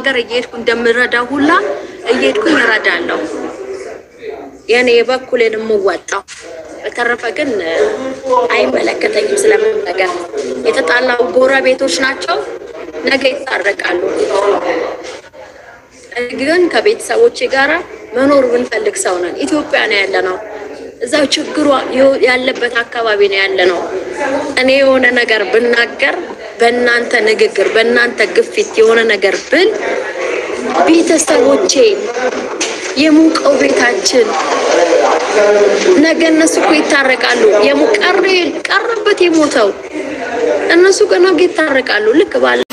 ሀገር እየሄድኩ እንደምረዳ ሁላ እየሄድኩኝ እረዳለሁ። የኔ የበኩሌን የምወጣው። በተረፈ ግን አይመለከተኝም ስለምን ነገር። የተጣላው ጎረቤቶች ናቸው፣ ነገ ይታረቃሉ። ግን ከቤተሰቦቼ ጋራ መኖር ብንፈልግ ሰው ነን። ኢትዮጵያ ነው ያለ ነው። እዛው ችግሩ ያለበት አካባቢ ነው ያለ ነው። እኔ የሆነ ነገር ብናገር በእናንተ ንግግር፣ በእናንተ ግፊት የሆነ ነገር ብል ቤተሰቦቼ የሞቀው ቤታችን ነገ እነሱ እኮ ይታረቃሉ። ቀረበት የሞተው እነሱ ነገ ይታረቃሉ። ልክ ባለ